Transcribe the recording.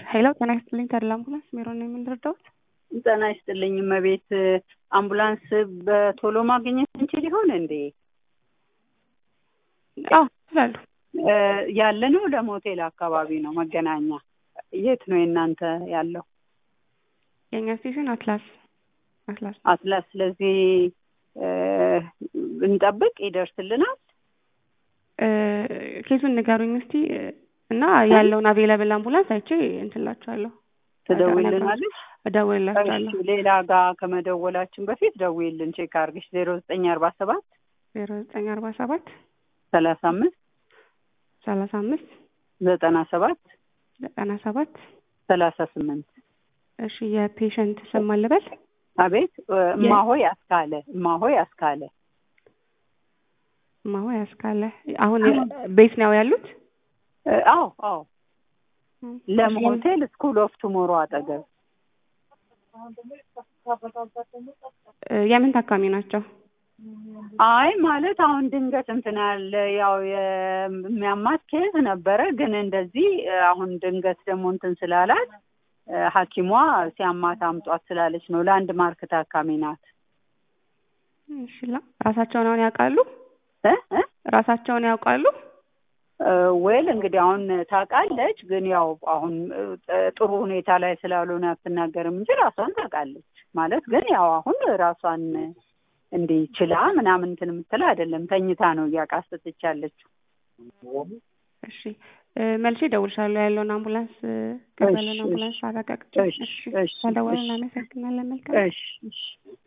ሄሎ ጤና ይስጥልኝ ተድላ አምቡላንስ ሜሮን ነው የምንረዳውት? ጤና ይስጥልኝ እመቤት፣ አምቡላንስ በቶሎ ማግኘት እንችል ይሆን እንዴ? አዎ ይችላሉ። ያለ ነው ለሞቴል አካባቢ ነው መገናኛ። የት ነው የእናንተ ያለው? የእኛ ስቴሽን አትላስ አትላስ አትላስ። ስለዚህ እንጠብቅ፣ ይደርስልናል። ኬሱን ንገሩኝ እስቲ እና ያለውን አቬለብል አምቡላንስ አይቼ እንትላችኋለሁ። ትደውይልናለሽ? እደውልላችኋለሁ። እሺ፣ ሌላ ጋር ከመደወላችን በፊት ደውይልን፣ ቼክ አድርግሽ። ዜሮ ዘጠኝ አርባ ሰባት ዜሮ ዘጠኝ አርባ ሰባት ሰላሳ አምስት ሰላሳ አምስት ዘጠና ሰባት ዘጠና ሰባት ሰላሳ ስምንት እሺ የፔሸንት ስም ማን ልበል? አቤት እማሆይ አስካለ እማሆይ አስካለ እማሆይ አስካለ። አሁን ቤት ነው ያሉት? አዎ አዎ ለም ሆቴል ስኩል ኦፍ ቱሞሮ አጠገብ። የምን ታካሚ ናቸው? አይ ማለት አሁን ድንገት እንትን ያለ ያው የሚያማት ኬዝ ነበረ፣ ግን እንደዚህ አሁን ድንገት ደግሞ እንትን ስላላት ሐኪሟ ሲያማት አምጧት ስላለች ነው። ለአንድ ማርክ ታካሚ ናት። እሺ ራሳቸውን አሁን ያውቃሉ? ራሳቸውን ያውቃሉ? ወይል እንግዲህ አሁን ታውቃለች፣ ግን ያው አሁን ጥሩ ሁኔታ ላይ ስላልሆነ አትናገርም እንጂ ራሷን ታውቃለች። ማለት ግን ያው አሁን ራሷን እንዲህ ችላ ምናምን እንትን የምትል አይደለም። ተኝታ ነው እያቃሰተች ያለችው። እሺ መልሼ እደውልሻለሁ ያለውን አምቡላንስ ያለውን አምቡላንስ አረጋግጬ። እሺ ተደወልን። እናመሰግናለን። መልካም እሺ